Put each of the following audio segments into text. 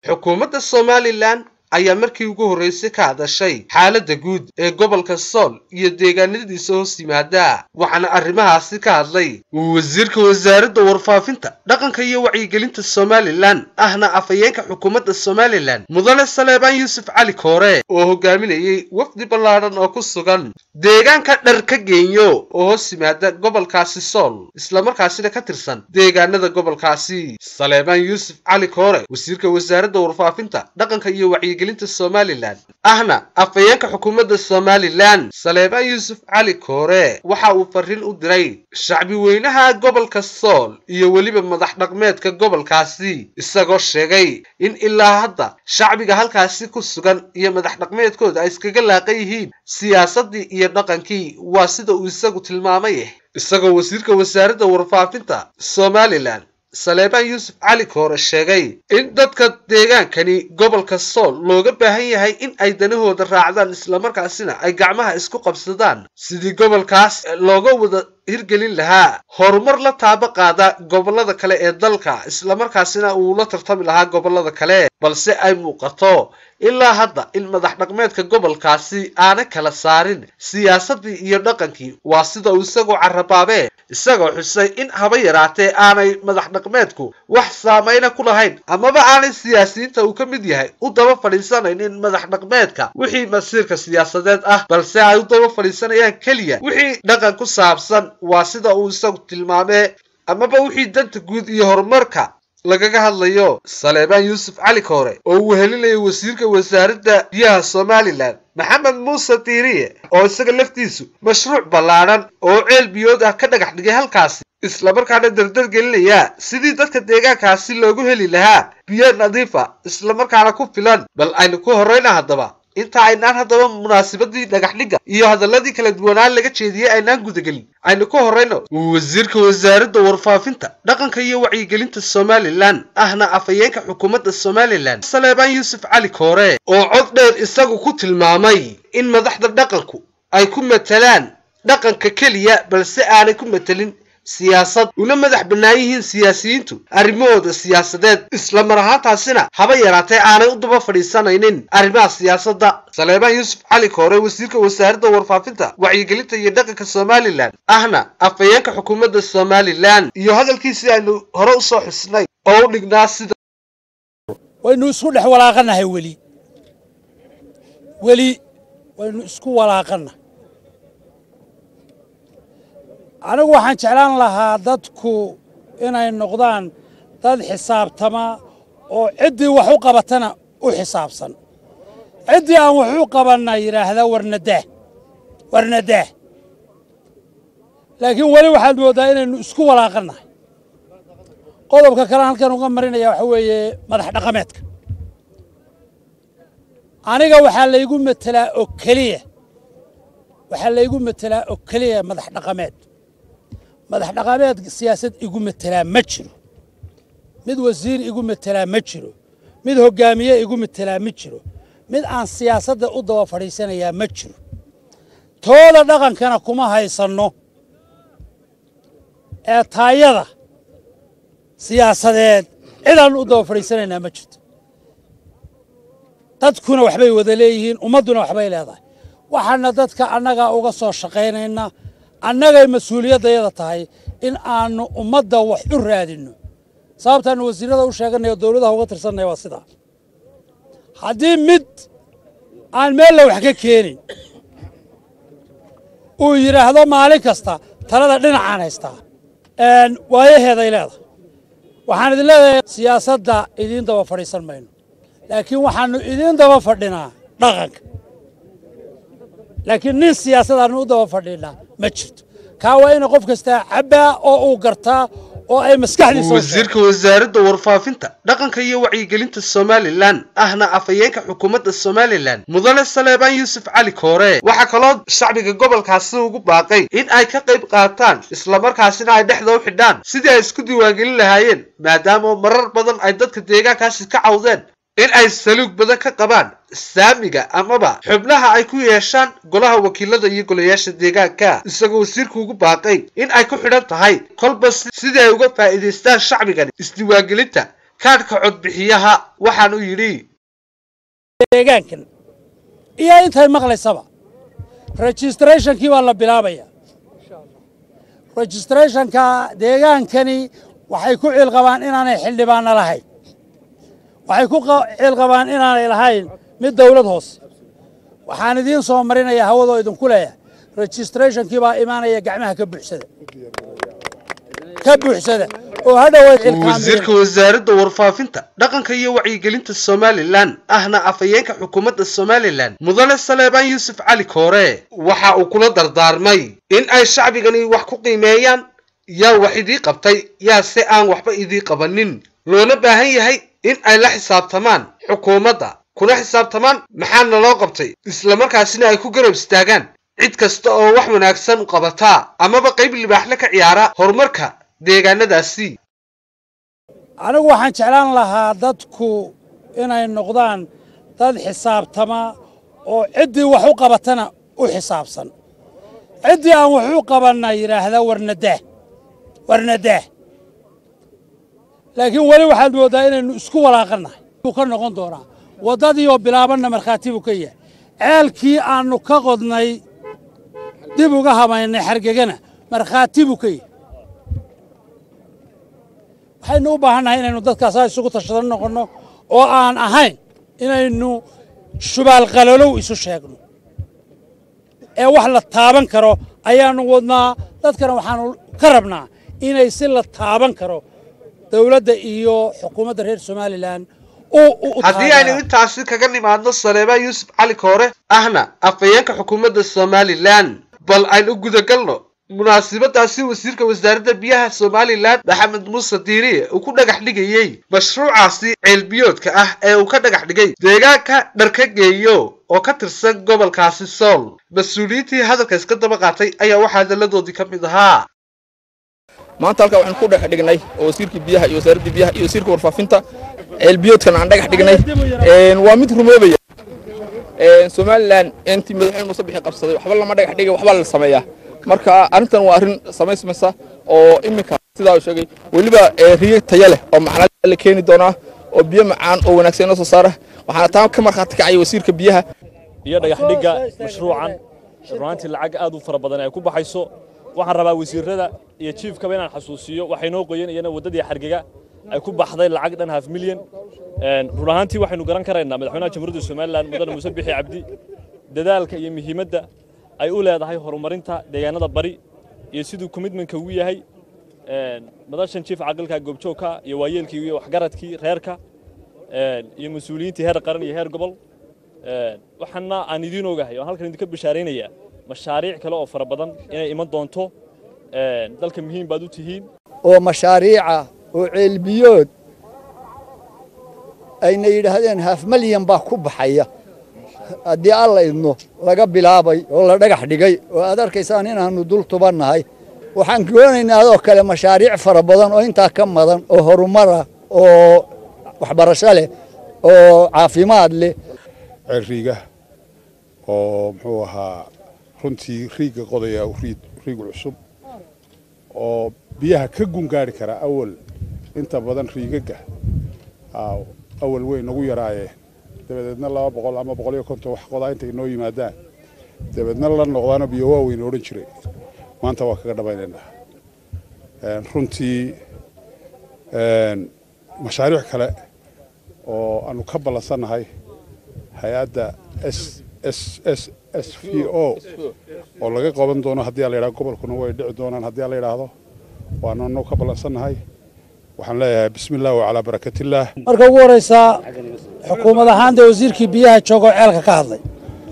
xukuumadda somalilan ayaa markii ugu horreysay ka hadashay xaaladda guud ee gobolka sool iyo deegaanadiisa hoos yimaada waxaana arrimahaasi ka hadlay wasiirka wasaaradda warfaafinta dhaqanka iyo wacyigelinta somalilan ahna afhayeenka xukuumadda somalilan mudane saleebaan yuusuf cali koore oo hogaaminayay wafdi ballaadhan oo ku sugan deegaanka dhar ka geenyo oo hoos yimaada gobolkaasi sool islamarkaasina ka tirsan deegaanada gobolkaasi saleebaan yuusuf cali koore wasiirka wasaaradda warfaafinta dhaqanka iyo wacyigelinta somalilan ahna afhayeenka xukuumadda somalilan saleebaan yuusuf cali koore waxa uu fariin u diray shacbi weynaha gobolka sool iyo weliba madax dhaqmeedka gobolkaasi isagoo sheegay in ilaa hadda shacbiga halkaasi ku sugan iyo madax dhaqmeedkooda ay iskaga laaqan yihiin siyaasaddii iyo dhaqankii waa sida uu isagu tilmaamay isagoo wasiirka wasaaradda warfaafinta somalilan saleebaan yuusuf cali koore sheegay in dadka deegaankani gobolka sool looga baahan yahay in ay danahooda raacdaan islamarkaasina ay gacmaha isku qabsadaan sidii gobolkaas looga wada hirgelin lahaa horumar la taabo qaada gobollada kale ee dalka islamarkaasina uu la tartami lahaa gobollada kale balse ay muuqato ilaa hadda in madax dhaqmeedka gobolkaasi aanay kala saarin siyaasaddii iyo dhaqankii waa sida uu isagoo carabaabee isagoo xusay in haba yaraatee aanay madax dhaqmeedku wax saamayna ku lahayn amaba aanay siyaasiyiinta uu ka mid yahay u daba fadhiisanaynin madax dhaqmeedka wixii masiirka siyaasadeed ah balse ay u daba fadhiisanayaan keliya wixii dhaqan ku saabsan waa sida uu isagu tilmaamee amaba wixii danta guud iyo horumarka lagaga hadlayo saleebaan yuusuf cali koore oo uu helinayay wasiirka wasaaradda biyaha somalilan maxamed muuse diiriye oo isaga laftiisu mashruuc ballaadhan oo ceel biyood ah ka dhagax dhigay halkaasi islamarkaana dardar gelinaya sidii dadka deegaankaasi loogu heli lahaa biyo nadiifa islamarkaana ku filan bal aynu ku horrayna haddaba inta aynaan haddaba munaasabadii dhagax dhigga iyo hadaladii kala duwanaan laga jeediyey aynaan gudagelin aynu ka horrayno wasiirka wasaaradda warfaafinta dhaqanka iyo wacyigelinta somalilan ahna afhayeenka xukuumadda somalilan saleebaan yuusuf cali koore oo cod dheer isagu ku tilmaamay in madaxda dhaqanku ay ku matalaan dhaqanka keliya balse aanay ku matelin siyaasad una madax bannaan yihiin siyaasiyiintu arrimahooda siyaasadeed isla mar ahaantaasina haba yaraatee aanay u daba fadhiisanaynin arrimaha siyaasadda saleebaan yuusuf cali koore wasiirka wasaaradda warfaafinta wacyigelinta iyo dhaqanka somalilan ahna afhayeenka xukuumadda somalilan iyo hadalkiisii aynu hore u soo xusnay oo u dhignaa sida waynu isku dhex walaaqannahay weli weli waynu isku walaaqannahay anigu waxaan jeclaan lahaa dadku inay noqdaan dad xisaabtama oo ciddii wax u qabatana u xisaabsan ciddii aan wax u qabanna yidhaahda warnadaah warnadaah laakiin weli waxaad mooddaa inaynu isku walaaqannahay qodobka kalean halkan uga marinaya waxa weeye madax dhaqameedka aniga waxaa laygu metelaa oo keliya waxaa laygu metelaa oo keliya madax dhaqameed madax dhaqameed siyaasad igu metelaa ma jiro mid wasiir igu metelaa ma jiro mid hoggaamiye igu metelaa ma jiro mid aan siyaasadda u daba fadhiisanayaa ma jiro tooda dhaqankana kuma haysanno ee taayada siyaasadeed cidaan u daba fadhiisanaynaa ma jirto dadkuna waxbay wada leeyihiin ummadduna waxbay leedahay waxaana dadka annagaa uga soo shaqaynaynaa annagay mas-uuliyaddayada tahay in aannu ummadda wax u raadinno sababtaannu wasiirrada u sheeganay oo dawladaha uga tirsanaya waa sidaa haddii mid aan meella wax ka keenin uu yidhaahdo maalin kasta talada dhinacaan haystaa waayaheeday leedahay waxaan idin leedahay siyaasadda idiin daba fadhiisan mayno laakiin waxaannu idiin daba fadhinaa dhaqanka laakiin nin siyaasadaannu u daba fadhiinaa ma jirto kaa waa ina qof kastaa cabbaa oo uu gartaa oo ay maskaxdiisa wasiirka wasaaradda warfaafinta dhaqanka iyo wacyigelinta somalilan ahna afhayeenka xukuumadda somalilan mudane saleebaan yuusuf cali koore waxaa kaloo shacbiga gobolkaasi ugu baaqay in ay ka qayb qaataan islamarkaasina ay dhexda u xidhaan sidii ay isku diiwaangelin lahaayeen maadaama marar badan ay dadka deegaankaasi ka cawdeen in ay saluug badan ka qabaan saamiga amaba xubnaha ay ku yeeshaan golaha wakiilada iyo golayaasha deegaanka isagoo wasiirku ugu baaqay in ay ku xidhan tahay kolba sidii ay uga faa'iidaystaan shacbigani isdiiwaangelinta kaadhka codbixiyaha waxaanu yidhi deegaankan iyo intay maqlaysaba registrationkii baa la bilaabaya registrationka deegaankani waxay ku ciilqabaan inaanay xildhibaanna lahayn waxay ku ciilqabaan inaanay lahayn mid dawlad hoose waxaan idiin soo marinaya hawadoo idinku leeyahay registrationkii baa imaanaya gacmaha ka buuxsada ka buuxsada oo hadhow wasiirka wasaaradda warfaafinta dhaqanka iyo wacyigelinta somalilan ahna afhayeenka xukuumadda somalilan mudane saleebaan yuusuf cali koore waxa uu kula dardaarmay in ay shacbigani wax ku qiimeeyaan yaa wax idii qabtay yaa se aan waxba idii qabanin loona baahan yahay in ay la xisaabtamaan xukuumadda kuna xisaabtamaan maxaana loo qabtay islamarkaasina ay ku garab istaagaan cid kasta oo wax wanaagsan u qabataa amaba qayb libaaxle ka ciyaara horumarka deegaanadaasi anigu waxaan jeclaan lahaa dadku inay noqdaan dad xisaabtama oo ciddii wax u qabatana u xisaabsan ciddii aan wax u qabanna yidhaahda warnadaah warnadaah laakiin weli waxaad mooddaa inaynu isku walaaqannahay uu ka noqon doonaa waddadii oo bilaabanna markhaati buu ka yahay ceelkii aannu ka qodnay dib uga hamaynay xargegana markhaati buu ka yahay waxaynu u baahannahay inaynu dadkaasaa isugu tashadan noqonno oo aan ahayn inaynu shubaalqalolow isu sheegno ee wax la taaban karo ayaannu wadnaa dadkana waxaannu ka rabnaa inay si la taaban karo dowladda iyo xukuumadda reer somalilan haddii aynu intaasi kaga nimaadno saleebaan yuusuf cali koore ahna afhayeenka xukuumadda somalilan bal aynu gudagalno munaasabadaasi wasiirka wasaaradda biyaha somalilan maxamed muuse diiriye uu ku dhagax dhigayey mashruucaasi ceelbiyoodka ah ee uu ka dhagax dhigay deegaanka dharkageeyo oo ka tirsan gobolkaasi sool mas-uuliyiintii hadalka iska daba qaatay ayaa waxaa hadalladoodii ka mid ahaa maanta halkaa waxaan ku dhagax dhignay oo wasiirkii biyaha iyo wasaaraddii biyaha iyo wasiirka warfaafinta ceelbiyoodkan aan dhagax dhignay waa mid rumoobaya somalilan intii madaxweyne muuse bixi qabsaday waxba lama dhagax dhigay waxbaa la sameeyaa marka arrintan waa arrin samaysmaysa oo iminka sidaa uu sheegay weliba riyo taya leh oo macnaa la keeni doonaa oo biyo macaan oo wanaagsan inoo soo saara waxaana taa ka markhaati kacaya wasiirka biyaha iyo dhagax dhigga mashruucan runaantii lacag aad u fara badan ay ku baxayso waxaan rabaa wasiirada iyo jiifkaba inaan xasuusiyo waxay noo qoyeen iyana waddadii xargega ay ku baxday lacag dhan half milyan run ahaantii waxaynu garan karaynaa madaxweynaha jamhuuriyadda somalilan mudane muuse bixi cabdi dadaalka iyo muhiimadda ay u leedahay horumarinta deegaanada bari iyo siduu commitmentka ugu yahay madashan jiif caqilka goobjoogka iyo waayeelkii iyo waxgaradkii reerka iyo mas-uuliyiintii heer qaran iyo heer gobol waxaana aan idiin ogahay oan halkan idinka bishaaraynayaa mashaariic kale oo fara badan inay iman doonto dalka muhiim baad u tihiin oo mashaariica oo ceelbiyood ayna yidhaahdeen haaf malyan baa ku baxaya haddii alla idno laga bilaabay oo la dhagax dhigay oo aad arkaysaan inaannu dul tubannahay waxaan doonaynaa adoo kale mashaariic fara badan oo intaa ka madan oo horumara oo waxbarasho leh oo caafimaad leh ceel riiga oo muxuu ahaa runtii riigga qodaya riigu cusub oo biyaha ka gungaari kara awal inta badan riigagga awal weyn nagu yaraayeen dabadeedna laba boqol ama boqol iyo konton wax qodaa intay noo yimaadaan dabeedna la noqdaano biyo waaweyn odhan jiray maanta waa kaga dhamaynaynaa runtii mashaariic kale oo aanu ka ballansannahay hay-adda s s s s v o oo laga qaban doono haddii ala yidhahdo gobolkuna way dhici doonaan haddii ala yidhaahdo waanu anagu ka ballansannahay waxaan leeyahay bismi illah wacalaa barakatillaah marka ugu horraysaa xukuumad ahaan dee wasiirkii biyaha joogoo ceelka ka hadlay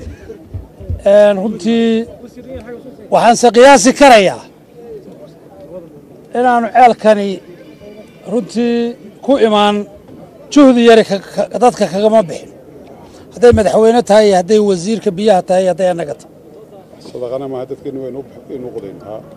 runtii waxaanse qiyaasi karayaa inaannu ceelkani runtii ku imaan juhdi yari dadka kagama bixin hadday madaxweyne tahay iyo hadday wasiirka biyaha tahay iyo hadday annaga tahay sadaqana maaha dadkeenu waynu qodayn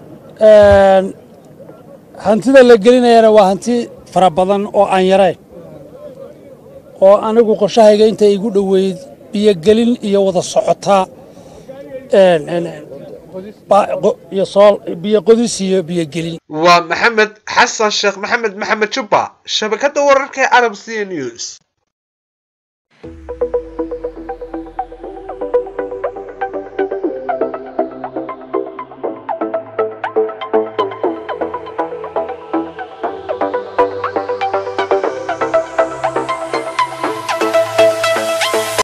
hantida la gelinayana waa hanti fara badan oo aan yarayn oo anigu qorshahayga inta igu dhoweyd biyogelin iyo wada socotaa iyo sool biyo qodis iyo biyo gelin waa maxamed xasan sheekh maxamed maxamed jubba shabakadda wararka ee arab c news